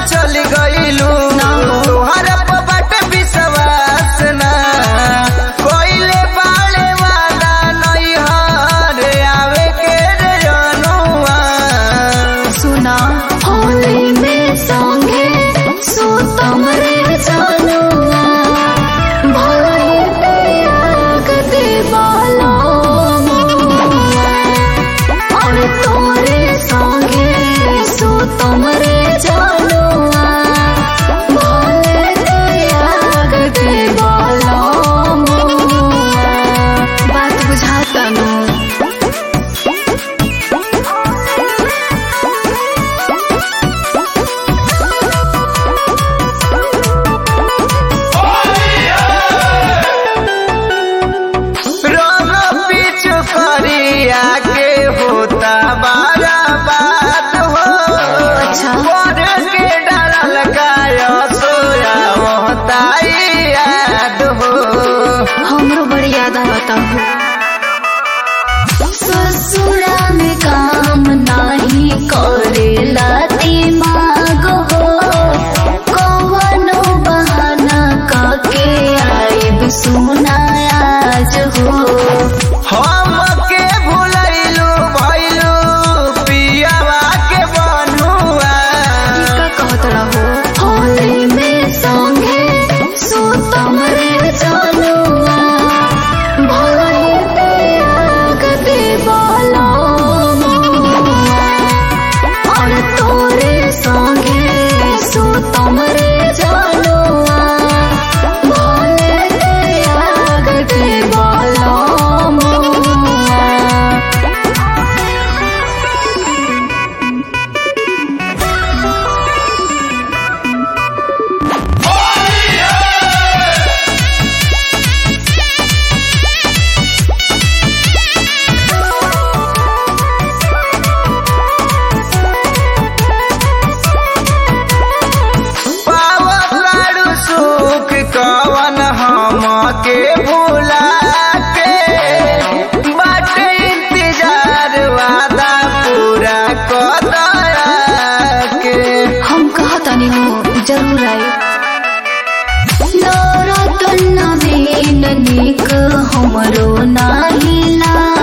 चल गइलू तोहर पर बाटे विश्वास ना कोइले बाले वाला नहीं हर आवे के रे जनुआ सुना होली में संगे सुतम रे जानुआ भले त्याग दे बाला और तोरे संगे सुतम रे जानुआ भले त्याग दे बाला बात बुझाता ना रंग पीछू करिया के होता बारा बात हो अच्छा। पर के डरल गाय सोया होता याद हो हमरो बड़ी याद आवता हो ससुरा में काम नाही करेला दिमाग हो कवनो बहाना काके आइब सुना आज हो हम के भुलैलू भैलू पियावा के बनुआ का कहत रहो होली में संगे सुतम रे जानुआ भले त्याग दे बाला और तोरे संगे सुतम रे जानुआ भले त्याग दे बाला पावतारू सुख कवन हम के भुला के बाटे इंतजार वादा पूरा कदया के हम कहतानी हो जरूर आए नौरतन नवीन निक हमरो नाही ला